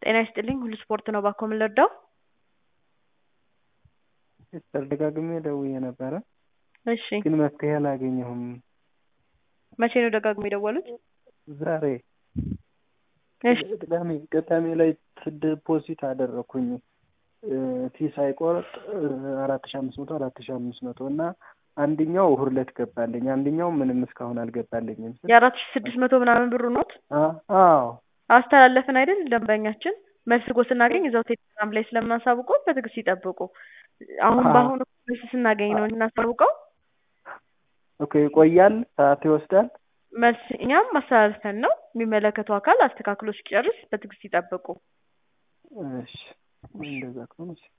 ጤና ይስጥልኝ ሁሉ ስፖርት ነው ባኮ ምን ልርዳው? ሲስተር ደጋግሜ ደውዬ ነበረ እሺ ግን መፍትሄ አላገኘሁም። መቼ ነው ደጋግሞ የደወሉት? ዛሬ እሺ ቅዳሜ ቅዳሜ ላይ ዲፖዚት አደረኩኝ ፊ ሳይቆርጥ አራት ሺ አምስት መቶ አራት ሺ አምስት መቶ እና አንደኛው እሑድ ዕለት ገባልኝ አንደኛው ምንም እስካሁን አልገባልኝም። የአራት ሺ ስድስት መቶ ምናምን ብሩ ኖት አ- አዎ አስተላለፍን አይደል ደንበኛችን መልስ እኮ ስናገኝ እዛው ቴሌግራም ላይ ስለምናሳውቀው በትዕግስት ይጠብቁ። አሁን አዎ። በአሁኑ መልስ ስናገኝ ነው እናሳውቀው። ኦኬ ይቆያል፣ ሰዓት ይወስዳል። መልስ እኛም ማስተላለፈን ነው የሚመለከተው አካል አስተካክሎ ሲጨርስ በትዕግስት ይጠብቁ። እሺ እንደዛ ከሆነ እሺ።